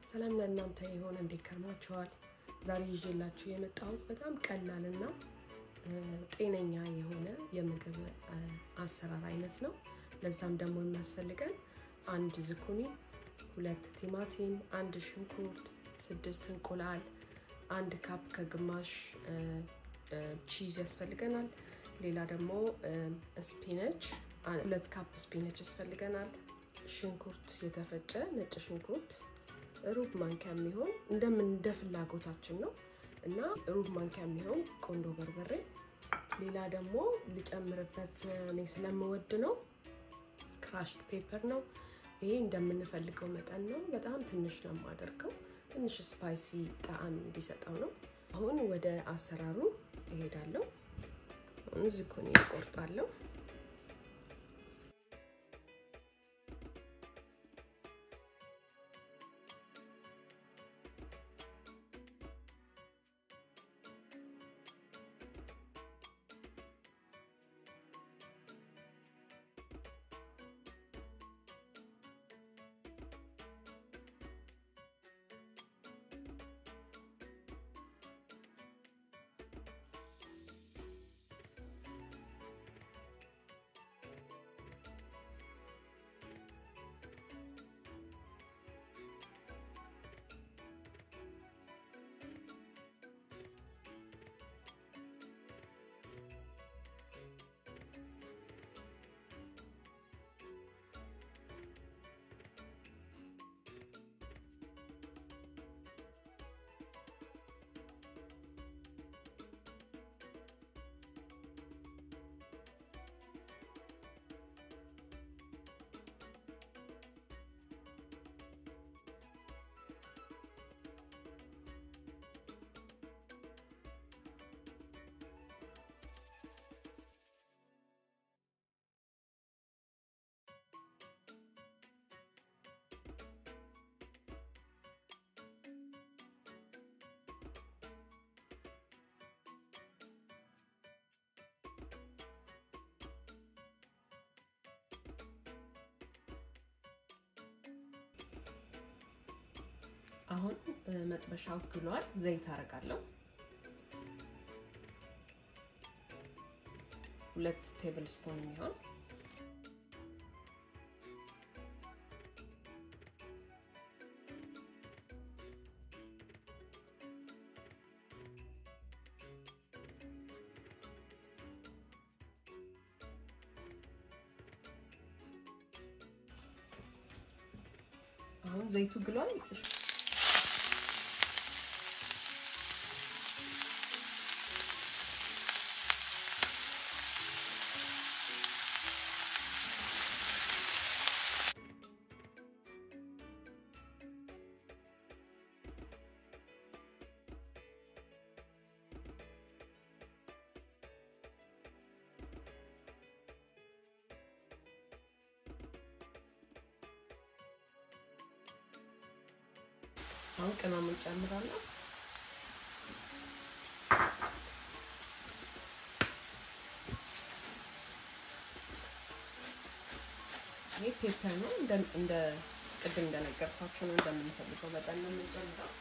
ሰላም ለእናንተ የሆነ እንዴት ከርማችኋል? ዛሬ ይዤላችሁ የመጣሁት በጣም ቀላልና ጤነኛ የሆነ የምግብ አሰራር አይነት ነው። ለዛም ደግሞ የሚያስፈልገን አንድ ዝኩኒ፣ ሁለት ቲማቲም፣ አንድ ሽንኩርት፣ ስድስት እንቁላል፣ አንድ ካፕ ከግማሽ ቺዝ ያስፈልገናል። ሌላ ደግሞ ስፒነች ሁለት ካፕ ስፒነች ያስፈልገናል። ሽንኩርት የተፈጨ ነጭ ሽንኩርት ሩብ ማንኪያ የሚሆን እንደምን እንደ ፍላጎታችን ነው እና ሩብ ማንኪያ የሚሆን ቆንዶ በርበሬ። ሌላ ደግሞ ልጨምርበት እኔ ስለምወድ ነው ክራሽድ ፔፐር ነው። ይሄ እንደምንፈልገው መጠን ነው። በጣም ትንሽ ነው የማደርገው፣ ትንሽ ስፓይሲ ጣዕም እንዲሰጠው ነው። አሁን ወደ አሰራሩ እሄዳለሁ። አሁን ዝኩኒ እቆርጣለሁ። አሁን መጥበሻው ግሏል። ዘይት አደርጋለሁ። ሁለት ቴብል ስፑን የሚሆን አሁን ዘይቱ ግሏል። አሁን ቅመም እንጨምራለን። ይህ ፔፐር ነው። እንደ ቅድም እንደነገርኳቸው ነው። እንደምንፈልገው መጠን ነው የምንጨምረው።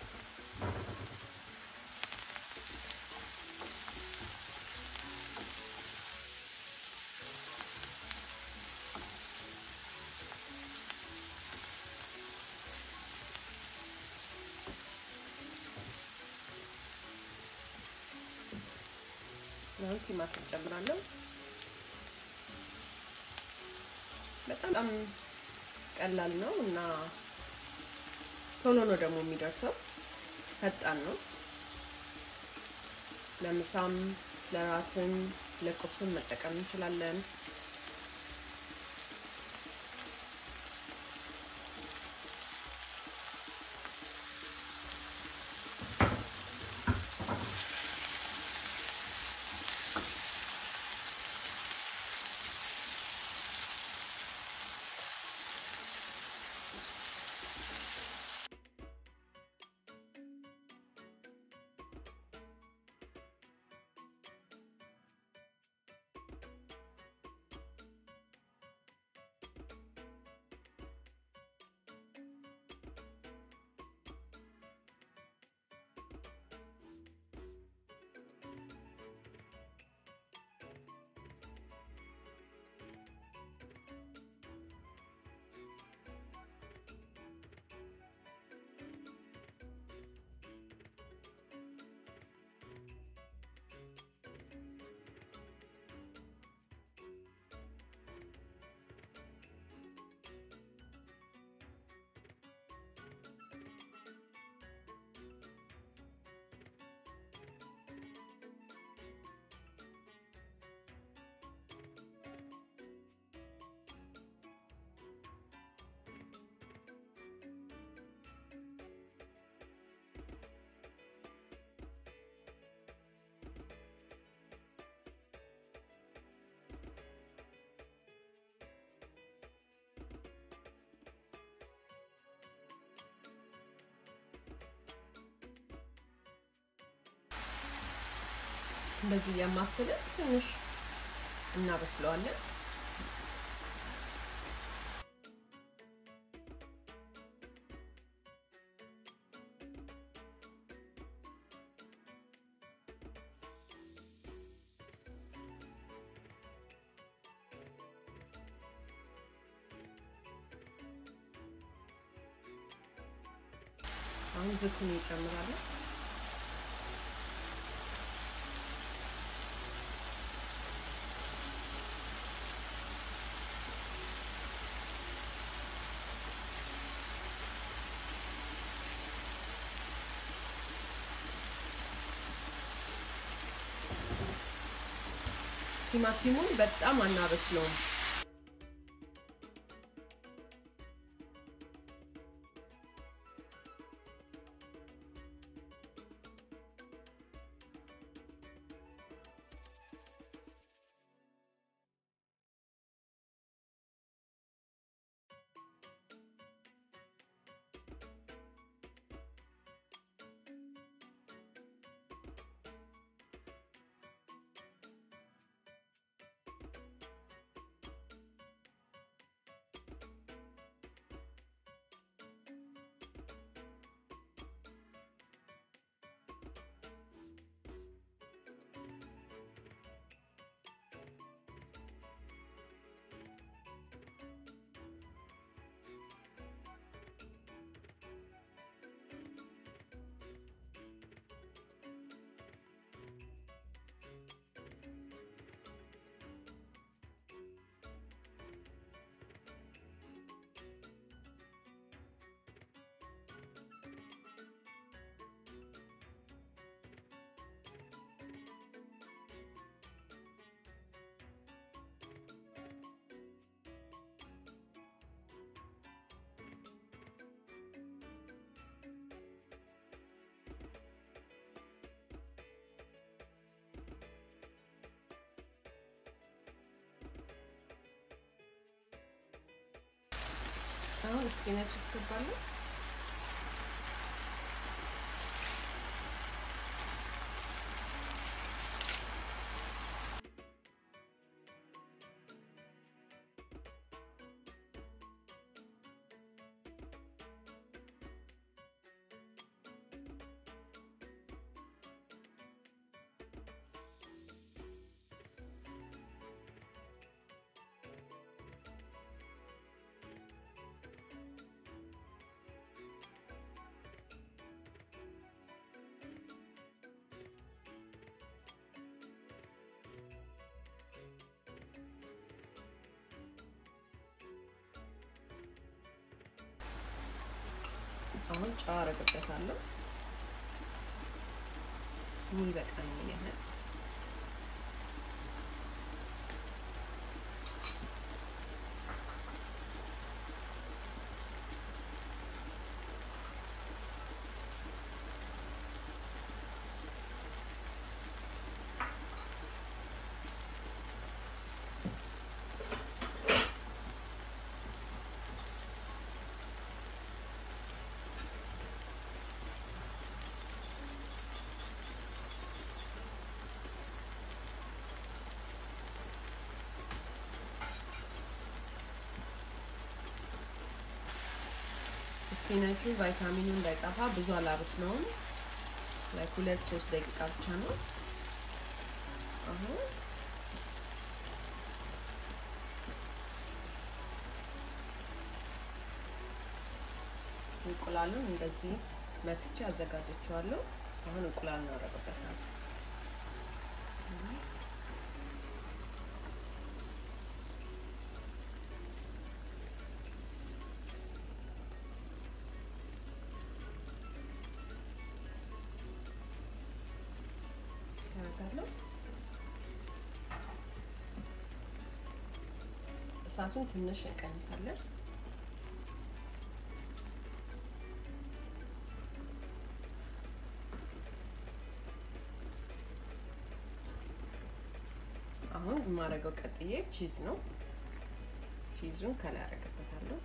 አሁን ቲማቲም ጨምራለሁ። በጣም ቀላል ነው እና ቶሎ ነው ደግሞ የሚደርሰው። ፈጣን ነው። ለምሳም፣ ለራትም፣ ለቁርስም መጠቀም እንችላለን። እንደዚህ እያማሰልን ትንሽ እናበስለዋለን። አሁን ዝኩኒ ይጨምራለሁ። ቲማቲሙን በጣም አናበስለውም። አሁን ስፒናች አስገባለሁ። አሁን ጨው አረግበታለሁ የሚበቃኝ ያህል ስፒናቹ ቫይታሚኑ እንዳይጠፋ ብዙ አላበስለውም። ላይክ ሁለት ሶስት ደቂቃ ብቻ ነው። አሁን እንቁላሉን እንደዚህ መትቼ አዘጋጀችዋለሁ። አሁን እንቁላል እናደርግበታለን። አደርጋለሁ። እሳቱን ትንሽ እንቀንሳለን። አሁን የማደርገው ቀጥዬ ቺዝ ነው። ቺዙን ከላይ አደርግበታለሁ።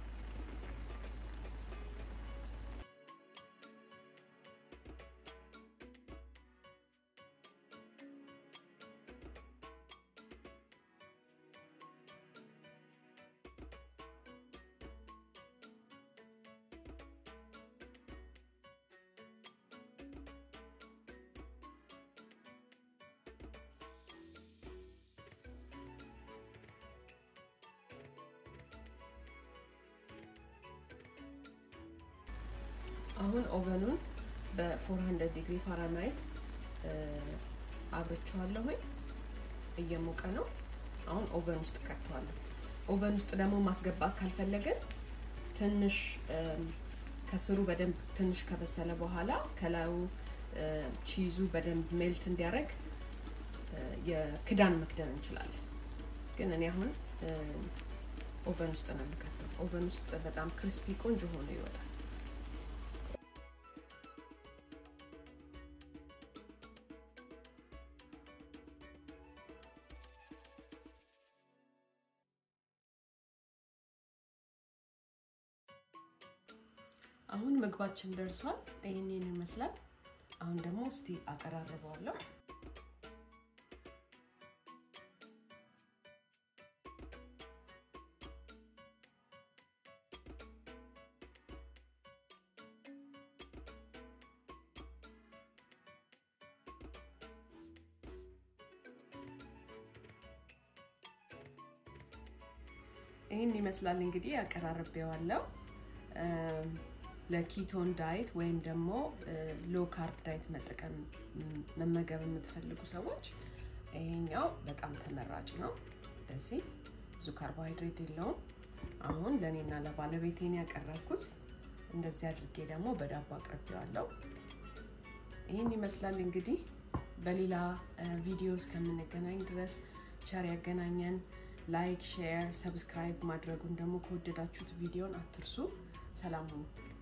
አሁን ኦቨኑን በ400 ዲግሪ ፋራናይት አብርቼዋለሁኝ። እየሞቀ ነው። አሁን ኦቨን ውስጥ ከተዋለሁ። ኦቨን ውስጥ ደግሞ ማስገባት ካልፈለግን ትንሽ ከስሩ በደንብ ትንሽ ከበሰለ በኋላ ከላዩ ቺዙ በደንብ ሜልት እንዲያደርግ የክዳን መክደን እንችላለን። ግን እኔ አሁን ኦቨን ውስጥ ነው የምከተው። ኦቨን ውስጥ በጣም ክሪስፒ ቆንጆ ሆኖ ይወጣል። አሁን ምግባችን ደርሷል። ይህንን ይመስላል። አሁን ደግሞ እስቲ አቀራርበዋለሁ። ይህን ይመስላል እንግዲህ አቀራርቤዋለሁ። ለኪቶን ዳይት ወይም ደግሞ ሎ ካርብ ዳይት መጠቀም መመገብ የምትፈልጉ ሰዎች ይሄኛው በጣም ተመራጭ ነው። እንደዚህ ብዙ ካርቦሃይድሬት የለውም። አሁን ለእኔና ለባለቤቴን ያቀረብኩት እንደዚህ አድርጌ ደግሞ በዳቦ አቅርቤዋለሁ። ይህን ይመስላል እንግዲህ በሌላ ቪዲዮ እስከምንገናኝ ድረስ ቸር ያገናኘን። ላይክ፣ ሼር፣ ሰብስክራይብ ማድረጉን ደግሞ ከወደዳችሁት ቪዲዮን አትርሱ። ሰላም ሁኑ።